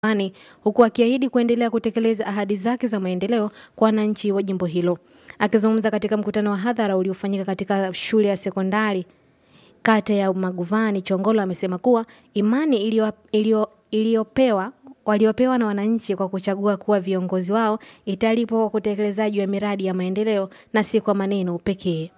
Magufuli, huku akiahidi kuendelea kutekeleza ahadi zake za maendeleo kwa wananchi wa jimbo hilo. Akizungumza katika mkutano wa hadhara uliofanyika katika shule ya sekondari kata ya Maguvani, Chongolo amesema kuwa imani iliyo- iliyo- iliyopewa waliopewa na wananchi kwa kuchagua kuwa viongozi wao italipwa kwa utekelezaji wa miradi ya maendeleo na si kwa maneno pekee.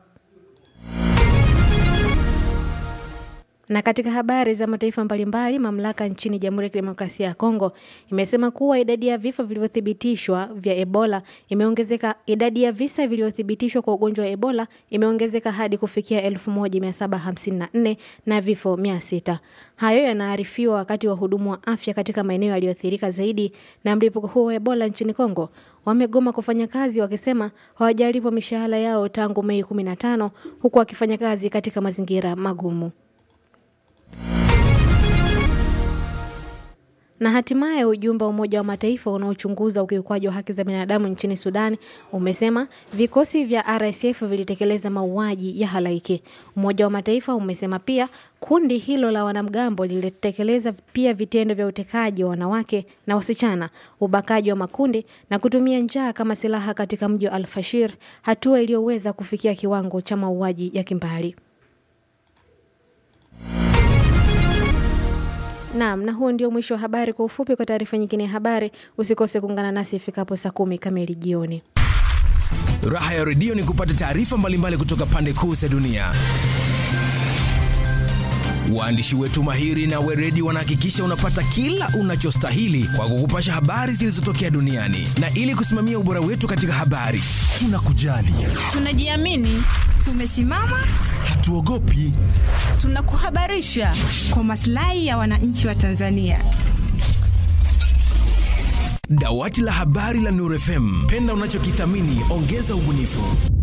Na katika habari za mataifa mbalimbali, mamlaka nchini Jamhuri ya Kidemokrasia ya Kongo imesema kuwa idadi ya vifo vilivyothibitishwa vya Ebola imeongezeka. Idadi ya visa vilivyothibitishwa kwa ugonjwa wa Ebola imeongezeka hadi kufikia 1754 na vifo 600. Hayo yanaarifiwa wakati wahudumu wa afya katika maeneo yaliyoathirika zaidi na mlipuko huo wa Ebola nchini Kongo wamegoma kufanya kazi wakisema hawajalipwa mishahara yao tangu Mei 15 huku wakifanya kazi katika mazingira magumu. Na hatimaye ujumbe wa Umoja wa Mataifa unaochunguza ukiukwaji wa haki za binadamu nchini Sudan umesema vikosi vya RSF vilitekeleza mauaji ya halaiki. Umoja wa Mataifa umesema pia kundi hilo la wanamgambo lilitekeleza pia vitendo vya utekaji wa wanawake na wasichana, ubakaji wa makundi na kutumia njaa kama silaha katika mji wa Al-Fashir, hatua iliyoweza kufikia kiwango cha mauaji ya kimbali. Naam, na huo ndio mwisho wa habari kwa ufupi. Kwa taarifa nyingine ya habari, usikose kuungana nasi ifikapo saa kumi kamili jioni. Raha ya redio ni kupata taarifa mbalimbali kutoka pande kuu za dunia. Waandishi wetu mahiri na weredi wanahakikisha unapata kila unachostahili kwa kukupasha habari zilizotokea duniani, na ili kusimamia ubora wetu katika habari, tunakujali, Tunajiamini, tumesimama, hatuogopi. tunakuhabarisha kwa maslahi ya wananchi wa Tanzania. Dawati la habari la Nuru FM, penda unachokithamini, ongeza ubunifu.